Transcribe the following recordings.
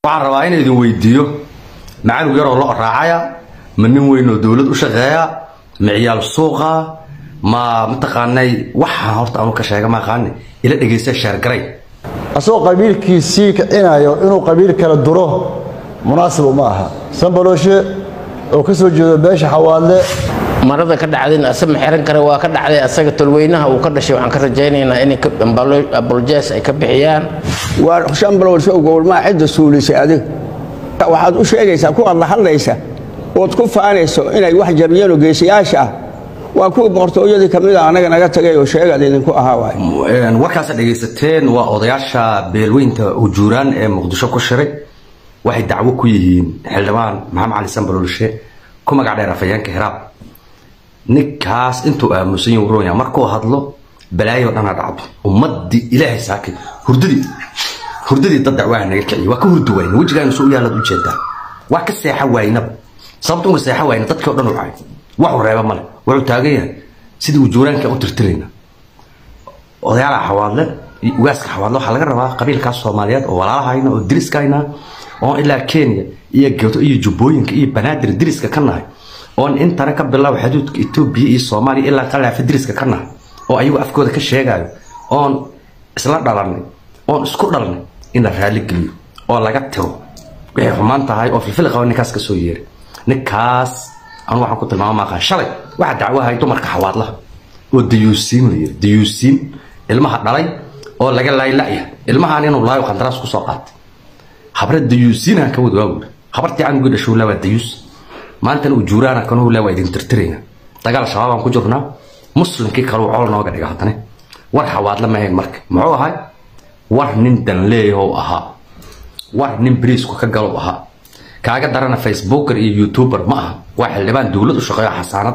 waxaan rabaa in idin weydiiyo macalug yaroo lo raacaya ma nin weyn oo dowlad u shaqeeya ma ciyaal suuqa ma mataqaanay waxaan horta anu ka sheega maaqaani ila dhegaysta sheergaray asagoo qabiilkiisii kicinayo inuu qabiil kala duro munaasib uma aha sanbalooshe oo ka soo jeedo beesha xawaadle marada ka dhacdayna asama xiran kare waa ka dhacday asaga tolweynaha uu ka dhashay waxaan ka rajaynaynaa inay abolojes ay ka bixiyaan waa shanbalowsho gowlmaa cidda suulisay adiga waxaad u sheegaysaa kuwaad la hadlaysa ood ku faanayso inay wax jabiyeen oo geesiyaasha ah waa kuwii boqortooyadii ka mid a anaga naga tagay oo sheegaad idinku ahaa waay warkaasa dhegaysateen waa odayaasha beelweynta ujuuraan ee muqdisho ku shiray waxay dacwo ku yihiin xildhibaan maxamed cali sanbalolshe ku magac dheer afayeenka hiraab ninkaas intuu aamusan yahay uronya markuu hadlo balaayo dhana dhacdo ummadii ilaahay saakay hurdadii hurdadii dad dacwaha naga kiciy waa ka hurdi wayna wejigaana soo yaalaad u jeedaa wax ka seexa waynaba sababta uma seexa wayna dadkii o dhan u cay waxu reeba male wuxuu taagan yahay sidii ujuuraanka u tirtirayna odayaalaha xawaadle iyo ugaaska xawaadle waxaa laga rabaa qabiilkaas soomaaliyeed oo walaalahayna oo diriskayna oon ilaa kenya iyo geto iyo jubbooyinka iyo banaadir diriska ka nahay oon intana ka bilaabo xuduudka etoobiya iyo soomaaliya ilaa qalaafa diriska ka nahay oo ayagu afkooda ka sheegayo oon isla dhalanay oon isku dhalnay in la raali geliyo oo laga tiro waxay xumaan tahay oo filfil qaba ninkaas ka soo yeeray ninkaas anu waxaan ku tilmaama maaqaan shalay waxaa dacwahay dumarka xawaadlaha oo dayuusiin la yiri dayuusiin ilmaha dhalay oo laga laayla'ya ilmahaan inuu laayo qandaraas ku soo qaatay habre dayuusiinaan ka wad waawir habartii canugii dhashow laa waa dayuus maantana ujuuraana kanuu laa waa idin tirtirayna dagaal shabaabaan ku jirnaa muslimkii kaluu cool nooga dhiga haddane war xawaadla ma ahayn marka muxuu ahay war nin danleeyahow ahaa war nin bariisku ka galow ahaa kaaga darana facebooker iyo youtuber ma aha waa xildhibaan dowlad u shaqeeyo xasaanad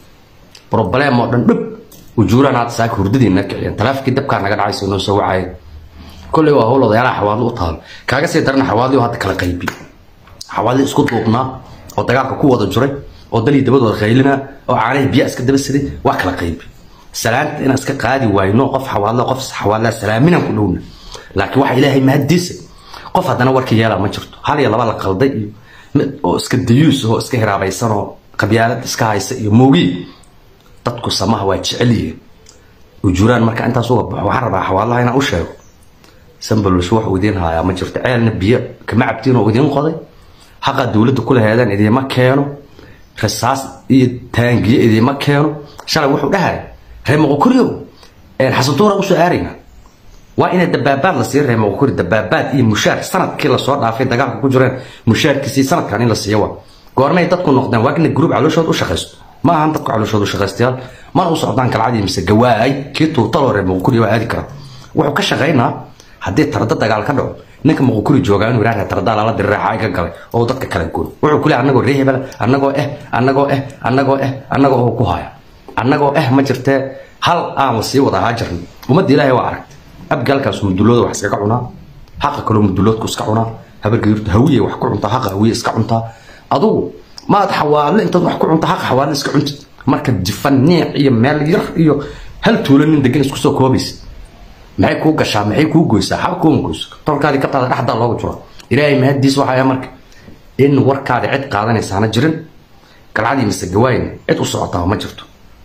problem oo dhan dhib ujuuraan aad saaka hurdadiina kiciyeen taleefonkii dabkaa naga dhacaysa noo soo wacaya kolley waa howl odayaalaha xawaadlo u taalo kaaga sii darana xawaadliyo hadda kala qaybi xawaadli isku duubnaa oo dagaalka ku wada jiray oo dalii dabadooda qaylina oo caanaha biyaa iska daba siday waa kala qaybi salaanta inaan iska qaadi waayno qof xawaadla qof xawaadlaa salaaminaan ku dhowna laakiin waxa ilaahay mahadiisa qof haddana warka yeelaa ma jirto hal iyo laba la qalday iyo mid oo iska dayuus oo iska hiraabaysan oo qabyaalad iska haysa iyo moogiy dadku samaha waa jecel yihiin ujuuraan marka intaas uga baxo waxaan rabaa xawaadlaha inaan u sheego sanbalolsho wax uu idiin haayaa ma jirto ceelna biyo kama cabtiin oo idiin qoday haqa dowladda kula heedaan idiima keeno rasaas iyo taangiye idiima keeno shalay wuxuu dhahay reer moqokoriyo xasantuura usoo aarayna waa inay dabaabaad la siiyo reer moqokori dabaabaad iyo mushaar sanadkii lasoo dhaafay dagaalka ku jireen mushaarkiisii sanadkan in la siiyo waa goormay dadku noqdeen waa ina gruub calooshood u shaqaysto ma ahan dadku calooshood u shaqaystayaal mana u socdaan galcadii mise gawaay kii tuutaloo reer moqokori waa aadi kara wuxuu ka shaqaynaa haddii tarda dagaal ka dhaco ninka muqukuri joogaa inuu yidhahda tardaa lala dirireexa iga galay oo dadka kala gooy wuxuu ku leeyahay annagoo ree hebel annagoo eh annagoo eh annagoo eh annagoo oo ku haya annagoo eh ma jirtee hal aan la sii wada ahaa jirna ummadda ilaahay waa aragtay abgaalkaas mudulooda wax iskaga cunaa haqa kaloo muduloodku iska cunaa habargayurta hawiye wax ku cuntaa haqa hawiye iska cuntaa adugu maad xawaadle intaad wax ku cunta haqa xawaadle iska cuntid marka jifan niic iyo meel yar iyo hal tuulo nin degan isku soo koobaysa maxay kuu gashaa maxay kuu goysaa xaba kuuma goyso tolkaadii ka taada dhexdaa looga jiro ilaahay mahadiis waxaa marka in warkaadi cid qaadanaysaana jirin galcadii mise gawaayin cid u socotaa ma jirto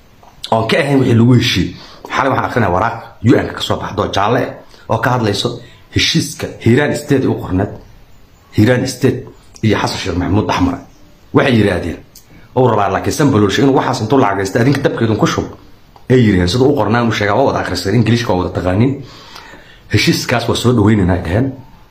oon ka ahayn wixii lagu heshiiyey xalay waxaan akrinaya waraaq un-ka ka soo baxdo jaalle ah oo ka hadlayso heshiiska hiiraan state u qorneed hiiraan state iyo xasan sheekh maxamuud axmar waxay yidhaahdeen ou rabaa laakiin sanbalolshe inuu waxaas intuu lacagaysta adinka dabkeedun ku shub ay yiraheen sida u qornaa uu sheegaa waa wada akhrisan ingiliishka waa wada taqaaniin heshiiskaas waa soo dhaweynayna dhaheen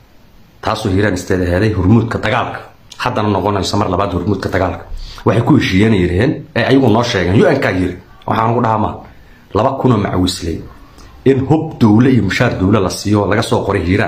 taasoo hiiraan isteed aheeday hormuudka dagaalka haddana noqonayso mar labaad hormuudka dagaalka waxay ku heshiiyeen yiraheen ee ayagu noo sheegeen un-kaa yiri waxaan ugu dhahaa maa laba kunoo macawisley in hub dowle iyo mushaar dowle la siiyo laga soo qoray hiiraan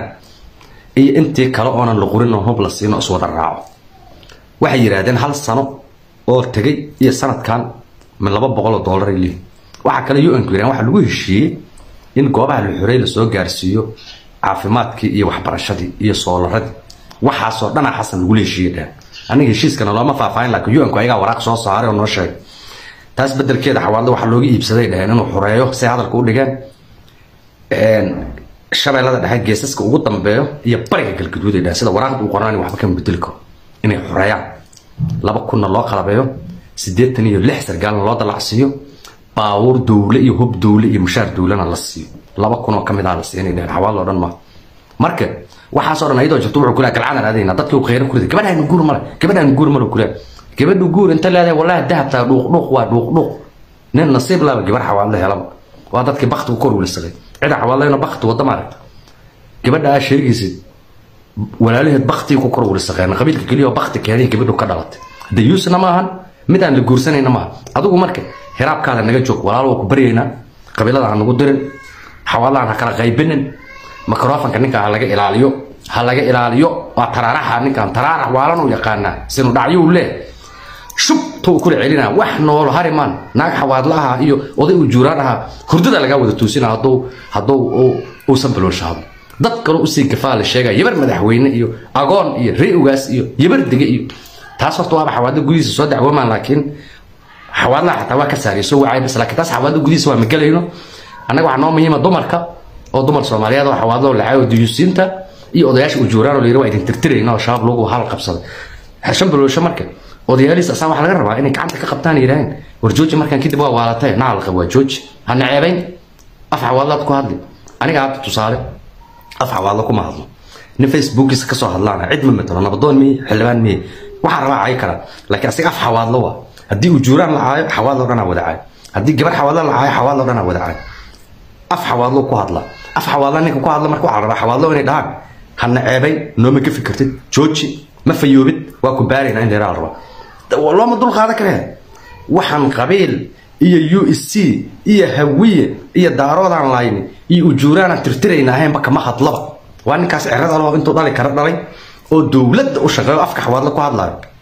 iyo intii kale oonan la qorin oo hub la siino iswada raaco waxay yidhaahdeen hal sano oo tegay iyo sanadkan laba boqoloo doolar ay leeyihin waxaa kale un-ku yiraan waxaa lagu heshiiyey in goobaha la xorey lasoo gaarsiiyo caafimaadkii iyo waxbarashadii iyo soolaradii waxaasoo dhana xasan lagula heshiiyey dhehen aniga heshiiskana looma faahfaahin laakiin un-ku ayagaa waraaq soo saaray oo noo sheegay taas bedelkeeda xawaadle waxaa looga iibsaday dheheen inuu xoreeyo say hadalka u dhigeen shabeellada dhexe geesaska ugu dambeeyo iyo bariga galgaduud ay dhahan sida waraaqda uu qoraan waxba kama bedeli karo inay xoreeyaan laba kunna loo qalabeeyo siddeetan iyo lix sargaalna loo dalacsiiyo baabuur dowle iyo hub dowle iyo mushaar dowlena la siiyo laba kunoo ka mid ah la siiyo inay dhahan xawaal oo dhan ma marka waxaasoo dhan ayadoo jirto wuxuu kulaa galcaan aadayna dadkii uu kheyra ku riday gabadhaan guur male gabadhaan guur male kulaa gabadhu guur inta leedahay wallahi dahabtaa dhuuq dhuuq waa dhuuq dhuuq nin nasiib laba gabar xawaalada helaba waa dadkii bakti ku kor wilisaqay cida xawaaladayna bakti wadda maaragta gabadha aa sheegaysid walaalaheed baktii ku kor wilisaqeen qabiilka keliya oo bakti keenay gabadhu ka dhalatay dayuusna maahan mid aan la guursanayna maaha adigu marka hiraabkaada naga joog walaalo waa ku baryaynaa qabiilada aan nagu dirin xawaalahan ha kala qaybinin microfonka ninka ha laga ilaaliyo ha laga ilaaliyo waa taraaraxa ninkan taraarax waalan u yaqaanaa sinu dhacyuu leh shubtuu kula celinaa wax noolo harimaan naag xawaadla aha iyo oday uu juuraan ahaa hurdada lagaa wada toosina hadduu hadduu uusan baloolshaado dad kaloo usii gafaa la sheegaya yabar madaxweyne iyo agoon iyo rey-ugaas iyo yabar dege iyo taas horta waaba xawaadla gudihiisa soo dacwoomaan laakiin xawaadlaha xataa waa ka saariya soo wacay bas laakiin taas xawaadla gudihiisa waa magalayno annaga waxaa noo muhiima dumarka oo dumar soomaaliyeed oo xawaadlo lacayo duyuusiinta iyo odayaasha ujuuraan oo layiri waa idin tirtirayna oo shabaab lagu hal qabsaday xershan baloosho marka odayaaliis asaa waxaa laga rabaa inay gacanta ka qabtaan yidhaaheen war jooji markaan kadib waa waalatay naa la qabo waa jooji ha naceebayn af xawaadlaad ku hadli aniga hadda tusaale af xawaadlo kuma hadlo nin facebookiisa kasoo hadlaana cid ma matalo nabadoon miye xildhibaan miye waxaa rabaa cay kara laakiin asiga af xawaadlo waa haddii ujuuraan la caayo xawaadlo dhanaa wada caayo haddii gabar xawaadlo la caayo xawaadlo dhanaa wada caayo af xawaadlo ku hadla af xawaadla ninka ku hadla marka waxaa rabaa xawaadlo inay dhahaan ha naceebayn nooma ka fikirtid jooji ma fayoobid waa ku baaraynaa in dheeraa la rabaa looma dul qaada karee waxaan qabiil iyo u s c iyo hawiye iyo daaroodaan layni iyo ujuuraanaan tirtirayna ahaynba kama hadlaba waa ninkaas cerada loo intuu dhali kara dhalay oo dowladda u shaqeeyo afka xawaadla ku hadlaayo